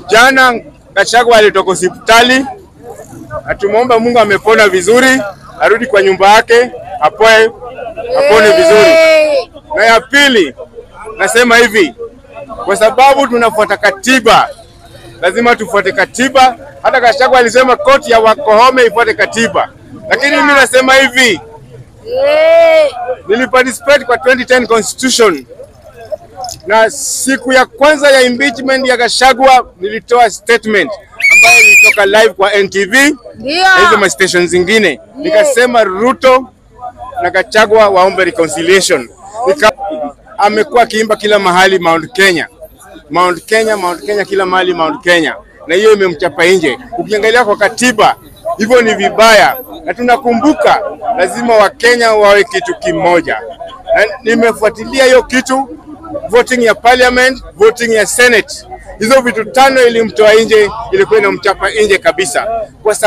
Jana Gachagua alitoka hospitali, atumwomba Mungu amepona vizuri, arudi kwa nyumba yake apoe, apone vizuri. Na ya pili nasema hivi, kwa sababu tunafuata katiba, lazima tufuate katiba. Hata Gachagua alisema koti ya Wakohome ifuate katiba, lakini mimi nasema hivi, niliparticipate kwa 2010 constitution na siku ya kwanza ya impeachment ya Gachagua nilitoa statement ambayo ilitoka live kwa NTV Ndio. na hizo ma station zingine, nikasema Ruto na Gachagua waombe reconciliation. Nika, amekuwa akiimba kila mahali Mount Kenya, Mount Kenya, Mount Kenya, kila mahali Mount Kenya, na hiyo imemchapa nje. Ukiangalia kwa katiba hivyo ni vibaya, na tunakumbuka lazima Wakenya wawe kitu kimoja, na nimefuatilia hiyo kitu voting ya parliament, voting ya senate, hizo vitu tano ilimtoa nje, ilikuwa inamchapa nje kabisa kwa